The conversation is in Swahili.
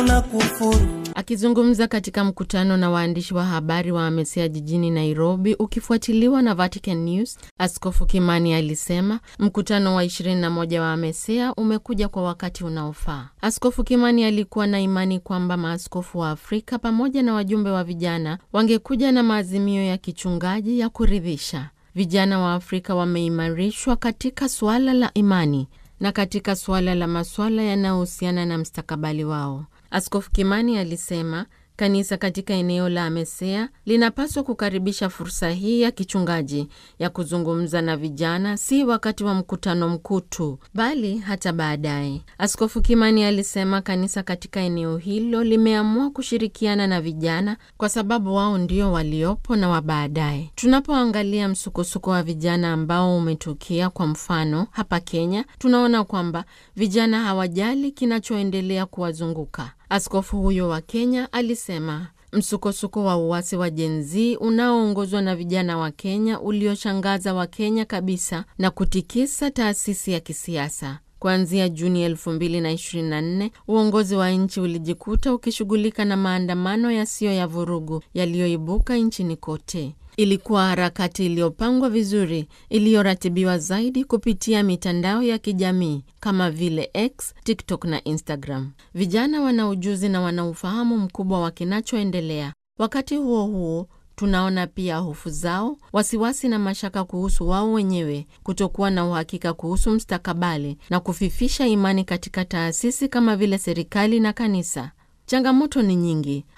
wanakufuru. Akizungumza katika mkutano na waandishi wa habari wa AMESEA jijini Nairobi ukifuatiliwa na Vatican News, Askofu Kimani alisema mkutano wa 21 wa AMESEA umekuja kwa wakati unaofaa. Askofu Kimani alikuwa na imani kwamba maaskofu wa Afrika pamoja na wajumbe wa vijana wangekuja na maazimio ya kichungaji ya kuridhisha. Vijana wa Afrika wameimarishwa katika suala la imani na katika suala la masuala yanayohusiana na mstakabali wao. Askofu Kimani alisema kanisa katika eneo la AMESEA linapaswa kukaribisha fursa hii ya kichungaji ya kuzungumza na vijana, si wakati wa mkutano mkuu tu, bali hata baadaye. Askofu Kimani alisema kanisa katika eneo hilo limeamua kushirikiana na vijana kwa sababu wao ndio waliopo na wa baadaye. Tunapoangalia msukosuko wa vijana ambao umetukia, kwa mfano hapa Kenya, tunaona kwamba vijana hawajali kinachoendelea kuwazunguka. Askofu huyo wa Kenya alisema msukosuko wa uasi wa Gen Z unaoongozwa na vijana wa Kenya ulioshangaza Wakenya kabisa na kutikisa taasisi ya kisiasa. Kuanzia Juni 2024 uongozi wa nchi ulijikuta ukishughulika na maandamano yasiyo ya vurugu yaliyoibuka nchini kote. Ilikuwa harakati iliyopangwa vizuri, iliyoratibiwa zaidi kupitia mitandao ya kijamii kama vile X, TikTok na Instagram. Vijana wana ujuzi na wana ufahamu mkubwa wa kinachoendelea. Wakati huo huo, tunaona pia hofu zao, wasiwasi na mashaka kuhusu wao wenyewe, kutokuwa na uhakika kuhusu mstakabali na kufifisha imani katika taasisi kama vile serikali na kanisa. Changamoto ni nyingi.